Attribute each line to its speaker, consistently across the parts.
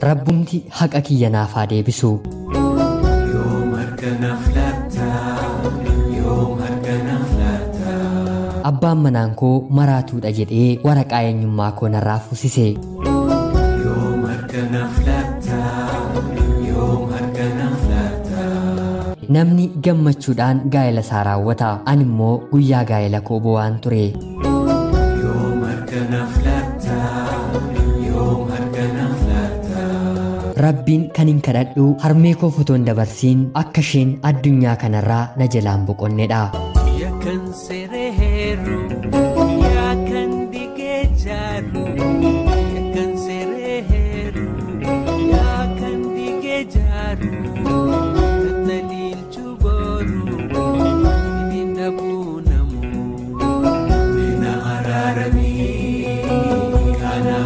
Speaker 1: rabbumti haqa kiyya naaf haa deebisu
Speaker 2: yoom harkanaaf laata yoom harkanaaf laata
Speaker 1: abbaan manaan koo maraatuudha jedhee waraqaa eenyummaa koo narraa fuusise
Speaker 2: yoom harkanaaf laata yoom harkanaaf laata
Speaker 1: namni gammachuudhaan gaa'ela isaa raawwata ani immoo guyyaa gaa'ela koo bo'aan ture
Speaker 2: yoom harkanaaf laata yoom harkanaaf laata
Speaker 1: rabbiin kan hin kadhadhu harmee koo fotoon dabarsiin akka isheen addunyaa kanarraa na jalaan boqonnedha
Speaker 2: Yakan sereheru, yakan digejaru, yakan sereheru, yakan digejaru, tatalil cuboru, idin dabunamu, mina ararami, kana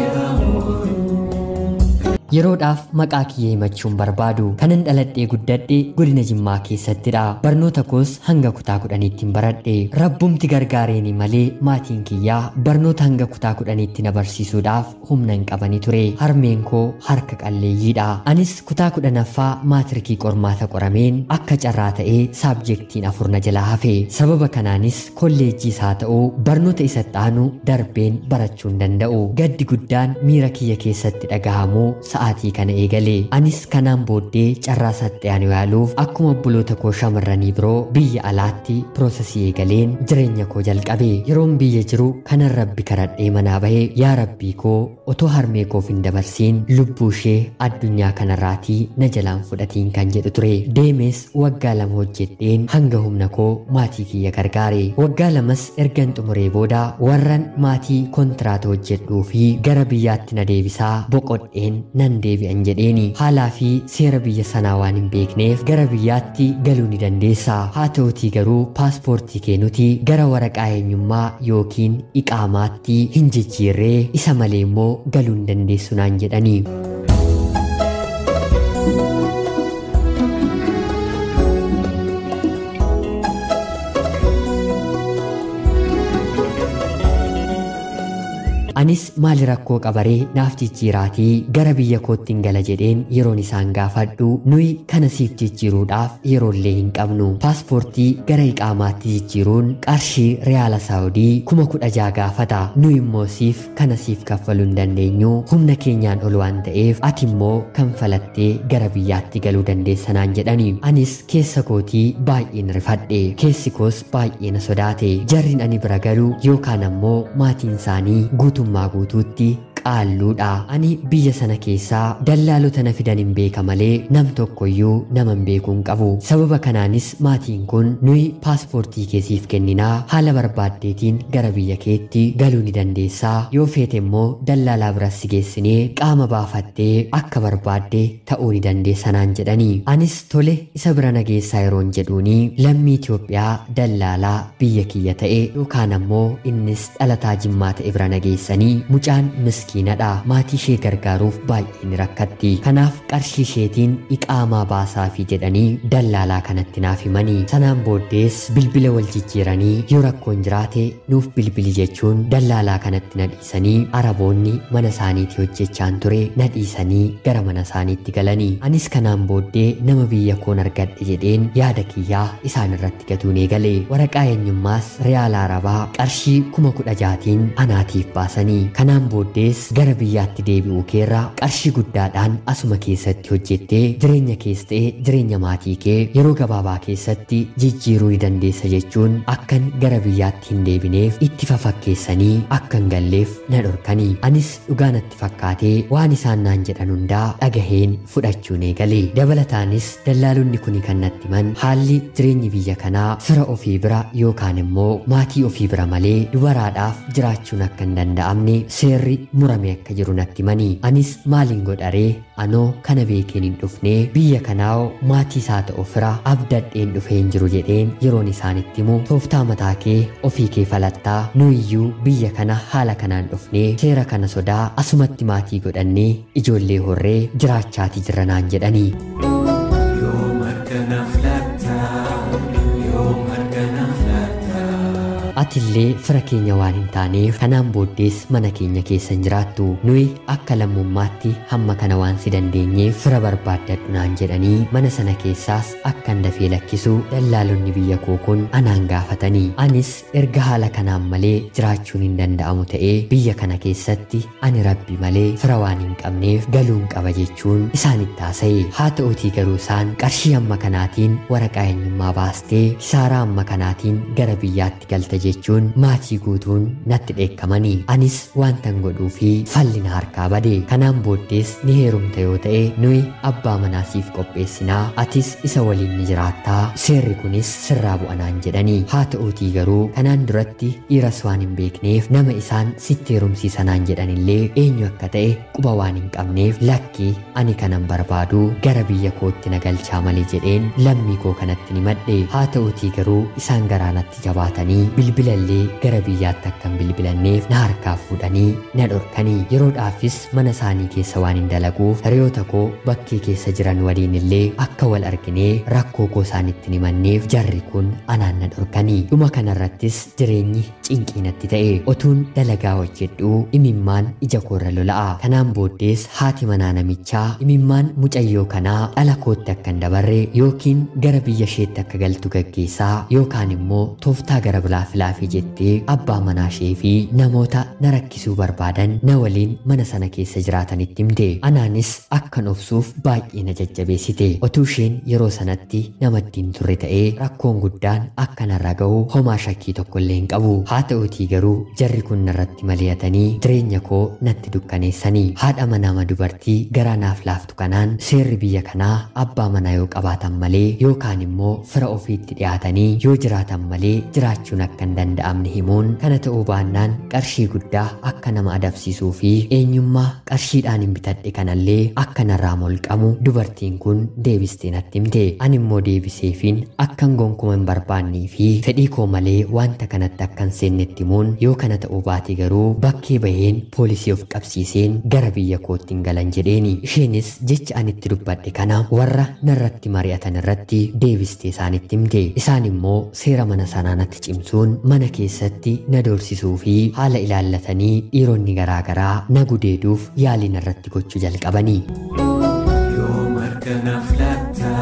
Speaker 1: yeroodhaaf maqaa kiyya himachuun barbaadu kanan dhaladhee guddadhe godina jimmaa keessattidha barnoota koos hanga kutaa kudhaniittiin baradhe rabbumti gargaareeni malee maatiin kiyyaa barnoota hanga kutaa kudhaniitti na barsiisuudhaaf humna hin qabani ture harmeen koo harka qalleeyyiidha anis kutaa kudhanaffaa maatirikii qormaata qorameen akka carraa ta'ee saabjektiin afur na jalaa hafe sababa kanaanis kolleejjiis haa ta'uu barnoota isatti aanu darbeen barachuu hin danda'u gaddi guddaan miira kiyya keessatti dhagahamuu sa'aatii kana eegale anis kanaan booddee carraa saxxe'an yaaluuf akkuma obboloota koo shamarranii biroo biyya alaatti piroosesii eegaleen jireenya koo jalqabe yeroon biyya jiru kanan rabbi kadhadhee manaa bahe yaa rabbii koo otoo harmee koof hin dabarsiin lubbuu ishee addunyaa kanarraatii na jalaan fudhatiin kan jedhu ture deemes waggaa lama hojjedheen hanga humna koo maatii kiyya gargaare waggaa lamas ergan xumuree booda warran maatii kontiraata hojjedhuu fi gara biyyaatti na deebisaa boqodheen nan deebi'an jedheeni haalaa fi seera biyya sanaa waan hin beekneef gara biyyaatti galuu ni dandeessa haa ta'utii garuu paaspoortii keenuti gara waraqaa eenyummaa yookiin iqaamaatti hin jijjiirree isa malee immoo galuu hin dandeessu naan jedhanii anis maali rakkoo qabaree naaf jijjiiraatii gara biyya kootti hin gala jedheen yeroon isaan gaafadhu nuyi kana siif jijjiiruudhaaf yeroollee hin qabnu paaspoortii gara iqaamaatti jijjiiruun qarshii riyaala saawudii kuma kudha jaa gaafata nuyi immoo siif kana siif kaffaluu hin dandeenyu humna keenyaan ol waan ta'eef ati immoo kanfalattee gara biyyaatti galuu dandeessa naan jedhani anis keessa kootii baay'een rifadhe keessi koos baay'ee na sodaate jarriin ani bira galu yookaan ammoo maatiin isaanii guutummaa guutuutti qaalluudha ani biyya sana keessaa dallaalota na fidan hin beeka malee nam tokkoyyuu nama hin beekuu hin qabu sababa kanaanis maatiin kun nuyi paaspoortii keesiif kenninaa haala barbaaddeetiin gara biyya keetti galuu ni dandeessaa yoo feete immoo dallaalaa biras si geessinee qaama baafattee akka barbaadde ta'uu ni dandeessa naan jedhanii anis tole isa bira nageessaa yeroon jedhuuni lammii Itoophiyaa dallaalaa biyya kiyya ta'e yookaan ammoo innis dhalataa jimmaa ta'e bira nageessanii mucaan miskiinadha maatii ishee gargaaruuf baay'ee ni rakkatti kanaaf qarshii isheetiin iqaamaa baasaafi jedhanii dallaalaa kanatti naaf himanii sanaan booddees bilbila wal jijjiiranii yoo rakkoon jiraate nuuf bilbili jechuun dallaalaa kanatti na dhiisanii araboonni mana isaaniitti hojjechaan ture na dhiisanii gara mana isaaniitti galanii anis kanaan booddee nama biyya koon argadhe jedheen yaada kiyyaa isaan irratti gatuun eegale waraqaa eenyummaas riyaala arabaa qarshii kuma kudha jaatiin anaatiif baasanii kanaan booddees gara biyyaatti deebi'uu keerra qarshii guddaadhaan asuma keessatti hojjettee jireenya kees ta'e jireenya maatii kee yeroo gabaabaa keessatti jijjiiruu ni dandeessa jechuun akkan gara biyyaatti hin deebineef itti fafakkeessanii akkan galleef na dhorkanii anis dhugaanatti fakkaatee waan isaan naan jedhan hundaa dhagaheen fudhachuun eegale dabalataanis dallaalonni kuni kan natti himan haalli jireenyi biyya kanaa fira ofii bira yookaan immoo maatii ofii bira malee dubaraadhaaf jiraachuun akka hin danda'amne seerri murame akka jiru natti himanii anis maaliin godharee anoo kana beekeen hin dhufnee biyya kanaa maatii isaa ta'u fira abdadheen dhufeen jiru jedheen yeroon isaanitti himu tooftaa mataa kee ofii kee falattaa nuyiyyuu biyya kana haala kanaan dhufnee seera kana sodaa asumatti maatii godhannee ijoollee horree jiraachaati jirra naan jedhanii
Speaker 2: yoom harkanaaf laata yoom harkanaaf laata
Speaker 1: atillee fira keenya waan hin taaneef kanaan booddees mana keenya keessa hin jiraattu nuyi akka lammummaatti hamma kana waan si dandeenyeef fira barbaaddadhu naan jedhanii mana sana keessaas akkan dafee lakkisu dallaalonni biyya koo kun anaan gaafatanii anis erga haala kanaan malee jiraachuun hin danda'amu ta'ee biyya kana keessatti ani rabbi malee fira waan hin qabneef galuun qaba jechuun isaanitti haasa'e haa ta'utii garuu isaan qarshii amma kanaatiin waraqaa eenyummaa baastee kisaaraa amma kanaatiin gara biyyaatti galta jechuun maatii guutuun natti dheekkamanii anis waantan godhuu fi fallina harkaa bade kanaan booddees ni heerumta yoo ta'e nuyi abbaa manaa siif qopheessinaa atis isa waliin ni jiraattaa seerri kunis sirraa bu'anaan jedhanii haa ta'uutii garuu kanaan duratti dhiiras waan hin beekneef nama isaan sitti heerumsiisanaan jedhanillee eenyu akka ta'e quba waan hin qabneef lakkii ani kanan barbaadu gara biyya kootti na galchaa malee jedheen lammii koo kanatti ni madhe haa ta'uutii garuu isaan garaanatti jabaatanii bilbilallee gara biyyaatti akkan bilbilanneef na harkaa fuudhanii na dhorkanii yeroodhaafis mana isaanii keessa waan hin dalaguuf hiriyoota koo bakkee keessa jiran waliin illee akka wal arginee rakkoo koo isaanitti ni manneef jarri kun anaan na dhorkanii dhuma kanarrattis jireenyi cinqii natti ta'e otuun dalagaa hojjedhuu imimmaan ija koorra lola'a kanaan booddees haati manaa namichaa imimmaan mucayyoo kanaa dhala kootti akka hin dabarre yookiin gara biyya isheetti akka galtu gaggeessaa yookaan immoo tooftaa gara biraa filaafii jettee abbaa manaa ishee fi namoota na rakkisuu barbaadan na waliin mana sana keessa jiraatanitti himte anaanis akkan obsuuf baay'ee na jajjabeessite otuu isheen yeroo sanatti namaddiin turre ta'ee rakkoon guddaan akka narra ga'u homaa shakkii tokko illee hin qabu haa ta'uutii garuu jarri kun narratti mari'atanii jireenya koo natti dukkaneessanii haadha manaa dubartii garaa naaf laaftu kanaan seerri biyya kanaa abbaa manaa yoo qabaatan malee yookaan immoo fira ofiitti dhiyaatanii yoo jiraatan malee jiraachuun akka hin danda'amne himuun kana ta'uu baannaan qarshii guddaa akka nama adabsiisuu fi eenyummaa qarshiidhaan hin bitadhe kanallee akka narraa molqamu dubartiin kun deebistee natti himte ani immoo deebiseefiin akkan gonkuma hin barbaannee fi fedhii koo malee wanta kanatti akkan seennetti himuun yoo kana ta'uu baate garuu bakkee baheen poolisii of qabsiiseen gara biyya kootti hin galan jedheeni isheenis jecha anitti dubbadhe kana warra narratti mari'atan irratti deebistee isaanitti himte isaan immoo seera mana sanaa natti cimsuun mana keessatti na doorsisuu fi haala ilaallatanii dhiironni garaagaraa na gudeeduuf yaalii narratti gochuu jalqabanii.
Speaker 2: Yoom harkanaaf laata?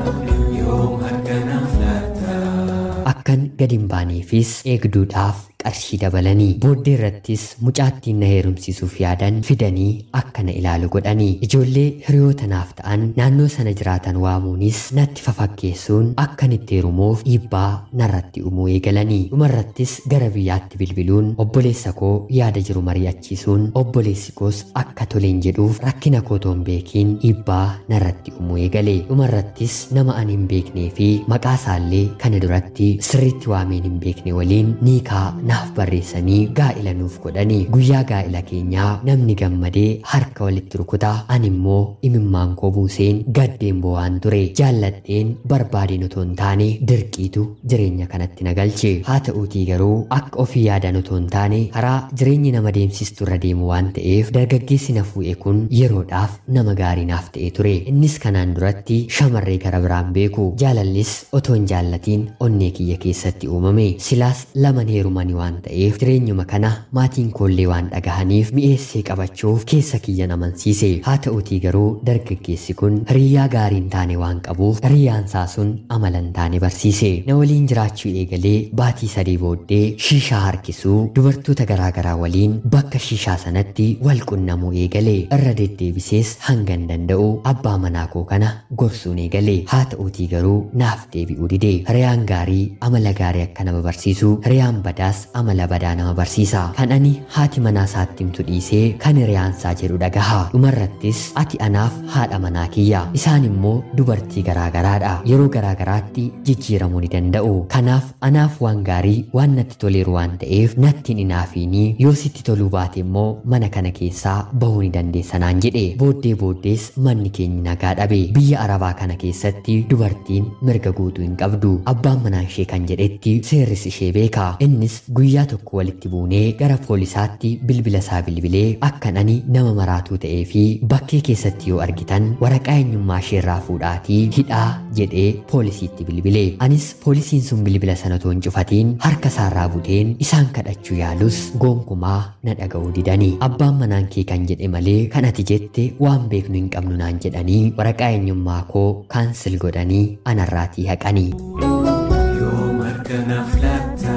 Speaker 2: Yoom harkanaaf laata?
Speaker 1: akkan gad hin baaneefis eegduudhaaf qarshii dabalanii booddee irrattis mucaattiin na heerumsiisuuf yaadan fidanii akka na ilaalu godhanii ijoollee hiriyoota naaf ta'an naannoo sana jiraatan waamuunis natti fafakkeessuun akkan itti heerumuuf dhiibbaa narratti uumuu eegalanii dhumarrattis gara biyyaatti bilbiluun obboleessa koo yaada jiru mari'achiisuun obboleessi koos akka toleen jedhuuf rakkina kootoon hin beekiin dhiibbaa narratti uumuu eegale dhumarrattis nama ani hin beeknee fi maqaa isaallee kana duratti sirriitti waameen hin beekne waliin niikaa naaf barreessanii gaa'ila nuuf godhanii guyyaa gaa'ila keenyaa namni gammadee harka walitti rukutaa ani immoo imimmaan koo buuseen gaddeen bo'aan ture jaalladheen barbaadeen otoo hin taane dirqiitu jireenya kanatti na galche haa ta'uutii garuu akka ofii yaadan otoo hin taane karaa jireenyi nama deemsistu irra deemu waan ta'eef dargaggeessi na fuudhe kun yeroodhaaf nama gaarii naaf ta'e ture innis kanaan duratti shamarree gara biraan beeku jaalallis otoo hin jaallatiin onnee kiyya keessatti uumame silaas laman heerumanii waan ta'eef jireenyuma kana maatiin koollee waan dhagahaniif mi'eessee qabachuuf keessa kiyyan amansiise haa ta'uutii garuu dargaggeessi kun hiriyyaa gaarii hin taane waan qabuuf hiriyaansaa sun amala hin taane barsiise na waliin jiraachuu eegalee baatii sadii booddee shiishaa harkisuu dubartoota garaagaraa waliin bakka shiishaa sanatti wal qunnamuu eegale irra deddeebisees hanga hin danda'u abbaa manaa koo kana gorsuun eegale haa ta'uutii garuu naaf deebi'uu dide hiriyaan gaarii amala gaarii akka nama barsiisu hiriyaan badaas amala badaa nama barsiisa kan ani haati manaa isaatti himtu dhiisee kan hiriyaansaa jedhu dhagaha dhumarrattis ati anaaf haadha manaa kiyya isaan immoo dubartii garaagaraadha yeroo garaagaraatti jijjiiramuu ni danda'u kanaaf anaaf waan gaarii waan natti toleeru waan ta'eef nattiin inaafiinii yoo sitti toluu baate immoo mana kana keessaa bahuu ni dandeessa naan jedhe booddee booddees manni keenya nagaa dhabe biyya arabaa kana keessatti dubartiin mirga guutuu hin qabdu abbaan manaa ishee kan jedhetti seerris ishee beeka innis guyyaa tokko walitti buunee gara poolisaatti bilbila isaa bilbilee akkan ani nama maraatuu ta'ee fi bakkee keessatti yoo argitan waraqaa eenyummaa isheerraa fuudhaatii hidhaa jedhee poolisiitti bilbilee anis poolisiin sun bilbila sana toon cufatiin harka isaarraa buteen isaan kadhachuu yaalus gonkumaa na dhaga'uu didanii abbaan manaan kee kan jedhe malee kan ati jette waan beeknu hin qabnu naan jedhanii waraqaa eenyummaa koo kaansil godhanii anarraatii haqanii.
Speaker 2: Yoom harkanaaf laata?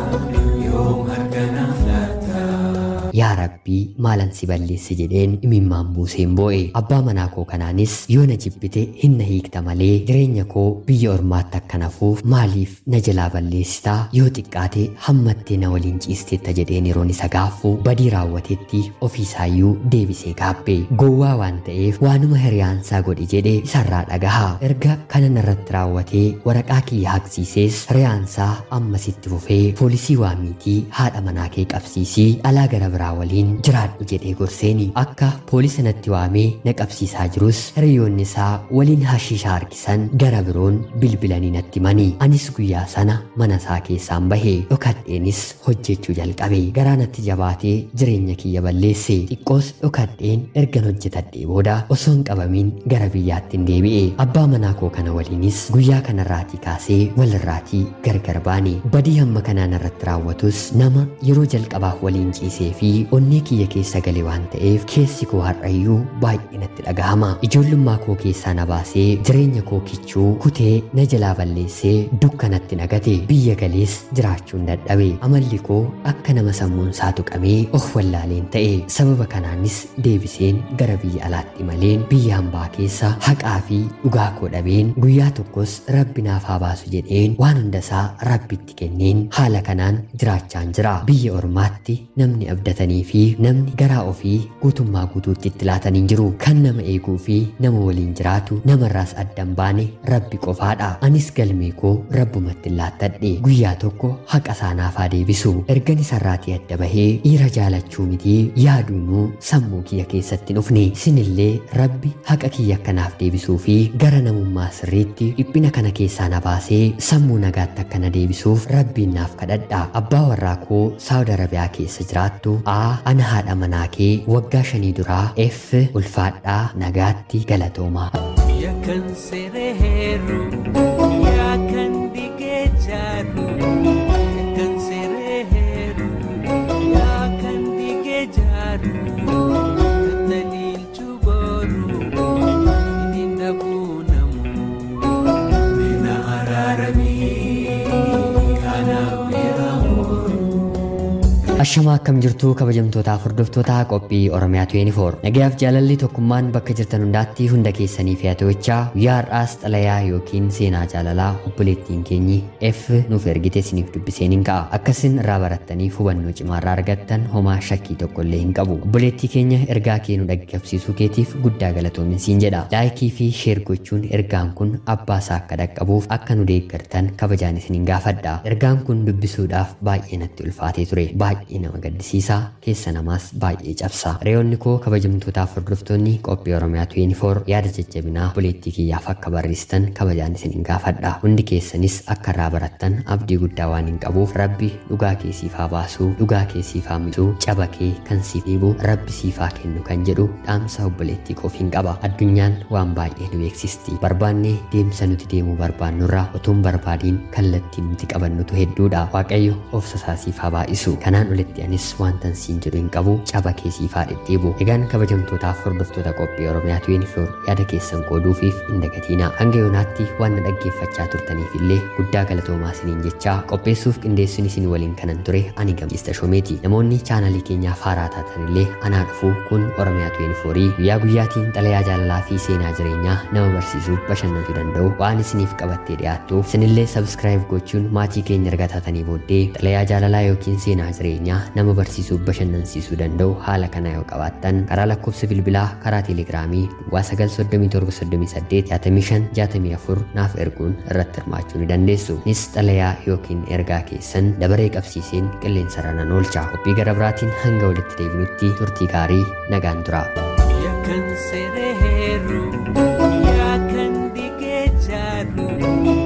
Speaker 2: Yoom harkanaaf laata?
Speaker 1: yaa rabbii maalan si balleesse jedheen imimmaan buuseen boo'e abbaa manaa koo kanaanis yoo na jibbite hin na hiikta malee jireenya koo biyya ormaatti akka nafuuf maaliif na jalaa balleessitaa yoo xiqqaate hammattee na waliin ciisteetta jedheen yeroon isa gaaffu badii raawwatetti ofiisaayyuu deebisee gaabbee gowwaa waan ta'eef waanuma hiriyaansaa godhe jedhe isarraa dhagahaa erga kana narratti raawwatee waraqaa kiyya haqsiisees hiriyaansaa ammasitti fufee poolisii waamiitii haadha manaa kee qabsiisii alaa gara biraa waliin jiraadhu jedhee gorseeni akka poolisa natti waamee na qabsiisaa jirus hiriyoonni isaa waliin hashiisha harkisan gara biroon bilbilanii natti manii anis guyyaa sana mana isaa keessaan bahee dhokadheenis hojjechuu jalqabe garaa natti jabaatee jireenya kiyya balleesse xiqqoos dhokadheen ergan hojjetadhee booda osoo hin qabamin gara biyyaatti hin deebi'e abbaa manaa koo kana waliinis guyyaa kanarraatii kaasee walirraatii gargar baane badii hamma kanaan irratti raawwatus nama yeroo jalqabaaf waliin ciisee fi onnee kiyya keessa gale waan ta'eef keessi koo har'ayyuu baay'ee natti dhagahama ijoollummaa koo keessaa na baasee jireenya koo kichuu kutee na jalaa balleessee dukkanatti nagate biyya galees jiraachuun dadhabe amalli koo akka nama sammuun isaa tuqamee of wallaaleen ta'e sababa kanaanis deebiseen gara biyya alaatti maleen biyya hambaa keessa haqaa fi dhugaa koo dhabeen guyyaa tokkos rabbi naaf haa baasu jedheen waan hundasaa rabbitti kenneen haala kanaan jiraachaan jira biyya ormaatti namni abdatanii fi namni garaa ofii guutummaa guutuutti itti laatan hin jiru kan nama eeguu fi nama waliin jiraatu namarraas addan baane rabbi qofaadha anis galmee koo rabbumatti laattadhe guyyaa tokko haqa saanaaf haa deebisu ergan isarraatii adda bahee dhiira jaalachuu miti yaaduunuu sammuu kiyya keessatti dhufne isinillee rabbi haqa kiyya akkanaaf deebisuu fi gara namummaa sirriitti dhiphina kana keessaa na baasee sammuu nagaatti akka na deebisuuf rabbiin naaf kadhadha abbaa warraa koo saawud arabiyaa keessa jiraattu a ana haadha manaa kee waggaa shanii duraa f ulfaadhaa nagaatti galatoomaa
Speaker 2: Yakkan sereeru, yakkan digee jaaru. Yakkan sereeru, yakkan digee jaaru. Tattaliilchuu booru, ittiin dhabuu namu. Mina araaramii, kanaaf beekamu.
Speaker 1: Ashamaa akkam jirtuu kabajamtootaaf hordoftootaa qophii Oromiyaa 24 nagayaaf jaalalli tokkummaan bakka jirtan hundaatti hunda keessanii fe'atewichaa guyyaa har'aas xalayaa yookiin seenaa jaalalaa obboleettiin keenyi F nuuf ergite isiniif dubbiseen hin ka'a akkasin irraa barattaniif hubannoo cimaa irraa argattan homaa shakkii tokko illee hin qabu obboleettii keenya ergaa kee nu dhaqqabsiisuu keetiif guddaa galatoomin siin jedha laayikii fi sheer gochuun ergaan kun abbaa isaa akka dhaqqabuuf akka nu deeggartan kabajaan isiniin gaafadha ergaan kun dubbisuudhaaf baay'ee natti ulfaatee ture baay'ee baay'ee nama gaddisiisaa keessa namaas baay'ee cabsa reyoonni koo kabajamtootaaf hordoftoonni qophii oromiyaa 24 yaada jajjabinaa obboleettii kiyyaaf akka barreessitan kabajaan isiniin gaafadha hundi keessanis akka irraa barattan abdii guddaa waan hin qabuuf rabbi dhugaa kee siif haa baasuu dhugaa kee siif haa miicuu caba kee kan siif dhiibu rabbi siif haa kennu kan jedhu dhaamsa obboleettii koofiin qaba addunyaan waan baay'ee nu beeksisti barbaannee deemsa nuti deemuu barbaannurraa otuun barbaadiin kallattiin nuti qabannutu hedduudha waaqayyo obsa isaa siif haa baay'isu kanaan olitti anis wantan siin jedhu hin qabu caba keessiif haa dhedheebu egaan kabajamtootaaf hordoftoota qophii oromiyaa 24 yaada keessan qooduufiif hin dagatiina hanga yoonaatti waan na dhaggeeffachaa turtaniif illee guddaa galatoomaa isiniin jechaa qopheessuuf qindeessuun isin waliin kanan ture ani gammachiista shomeeti namoonni chaanalii keenyaaf haaraa taatan illee anaa dhufu kun oromiyaa 24 guyyaa guyyaatiin xalayaa jaalalaa fi seenaa jireenyaa nama barsiisuu bashannansiisuu danda'u waan isiniif qabattee dhiyaattuuf isinillee sabskiraayib gochuun maatii keenya erga taatanii booddee xalayaa jaalalaa yookiin seenaa jireenyaa nama barsiisuu bashannansiisuu danda'u haala kana yoo qabaattan karaa lakkoofsa bilbilaa karaa teelegiraamii duwwaa 937 naaf erguun irratti hirmaachuu ni dandeessu nis xalayaa yookiin ergaa keessan dabaree qabsiiseen qilleensarra nan oolcha qophii gara biraatiin hanga walitti deebinutti turtii gaarii nagaan tura.
Speaker 2: Yakkan sereeru, yakkan digee jaaru.